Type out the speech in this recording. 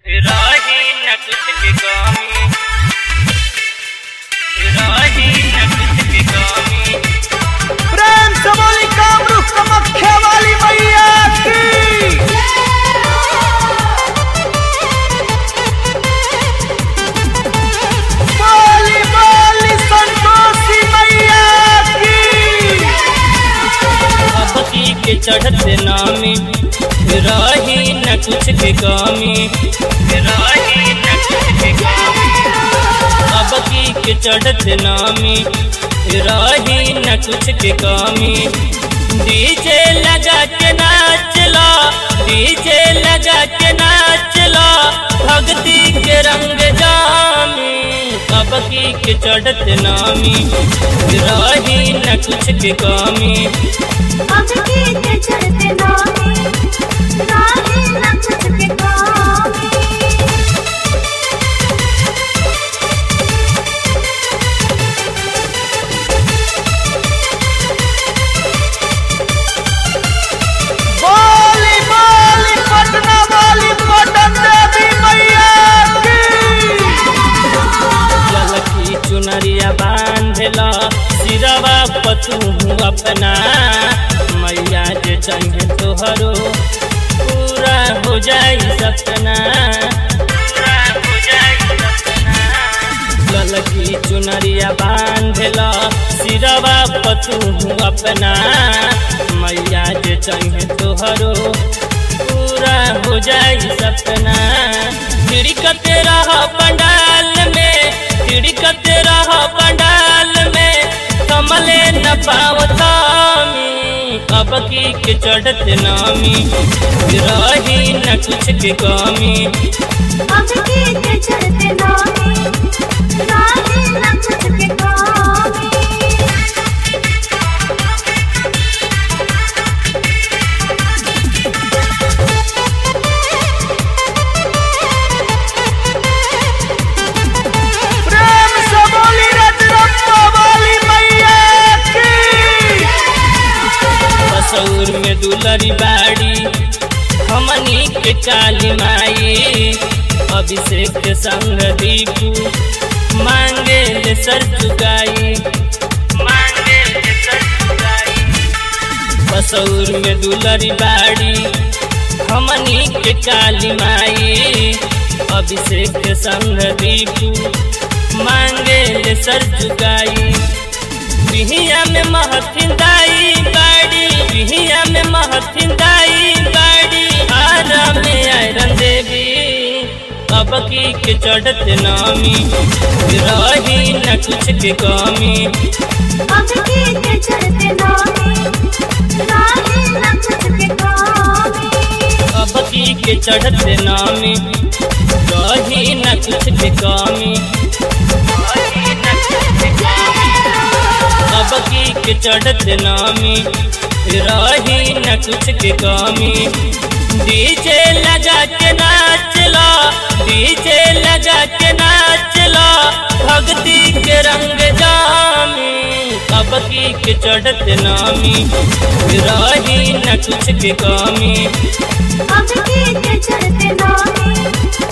राही न कुछ की कमी राही न कुछ की कमी प्रेम से बोली कामरूप कामाख्या वाली मैया की बोली बोली संतोषी मैया की अबकी के चढ़त नामी राही न कुछ की कमी राही न कुछ की कमी अबकी के चढ़त नामी राही न कुछ की कमी डीजे लगा के नाच लो डीजे लगा के नाच लो भक्ति के रंग जामी अबकी के चढ़त नामी राही न कुछ की कमी अब की के चलते नामी राही न कुछ के कामी बोली बोली पटना वाली पटन देवी मैया की ललकी चुनरिया बांधला सिरवा पतू अपना मैया जे चाहे तोहरो पूरा हो जाई सपना पूरा हो जाई सपना ललकी चुनरिया बांधला सिरवा पतू अपना मैया जे चाहे तोहरो पूरा हो जाई सपना खिड़कत रह पंडाल में खिड़कत रह पंडाल में कमले न पावतामी अब की के चढ़त नामी रही न कुछ के कमी अब की के चलते नामी राही न कुछ के कामी प्रेम से बोली रजरप्पा वाली मैया की बसौर में दुलरी बाड़ी हमनी के काली माई अभिषेक के संग दीपू मांगे ले सर चुकाई मांगे ले सर चुकाई बसौर में दुलरी बाड़ी हमनी के काली माई अभिषेक के संग दीपू मांगे ले सर चुकाई बिहिया में महथिंदाई बाड़ी बिहिया में महथिंदाई बाड़ी आरा में आयरन देवी अब की के चढ़त नामी रही न कुछ के कमी अब की के चलते नामी राही न कुछ के कामी अब की के चढ़त नामी रही न कुछ के कमी रही न कुछ के कमी अब की के चढ़त नामी रही न कुछ के कमी डीजे लगा के नाच लो डीजे लगा के नाच लो भक्ति के रंग जामी अब की के चढ़त नामी रही न कुछ के कमी अब की के चलते नामी